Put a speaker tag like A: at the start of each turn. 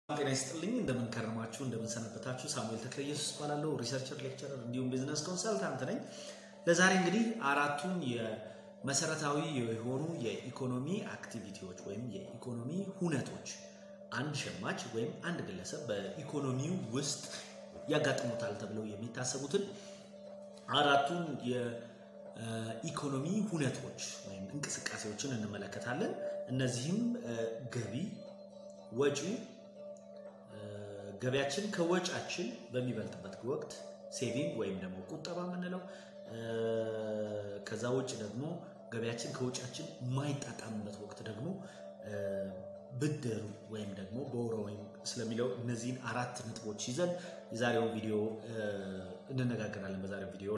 A: ጤና ይስጥልኝ እንደምን ከረማችሁ እንደምን ሰነበታችሁ ሳሙኤል ተክለ ኢየሱስ እባላለሁ ሪሰርቸር ሌክቸረር እንዲሁም ቢዝነስ ኮንሰልታንት ነኝ ለዛሬ እንግዲህ አራቱን የመሰረታዊ የሆኑ የኢኮኖሚ አክቲቪቲዎች ወይም የኢኮኖሚ ሁነቶች አንድ ሸማች ወይም አንድ ግለሰብ በኢኮኖሚው ውስጥ ያጋጥሙታል ተብለው የሚታሰቡትን አራቱን የኢኮኖሚ ሁነቶች ወይም እንቅስቃሴዎችን እንመለከታለን እነዚህም ገቢ ወጪ ገቢያችን ከወጫችን በሚበልጥበት ወቅት ሴቪንግ ወይም ደግሞ ቁጠባ የምንለው ከዛ ውጭ ደግሞ ገቢያችን ከውጫችን የማይጣጣምበት ወቅት ደግሞ ብድር ወይም ደግሞ ቦሮዊንግ ስለሚለው እነዚህን አራት ነጥቦች ይዘን የዛሬውን ቪዲዮ እንነጋገራለን። በዛሬው ቪዲዮ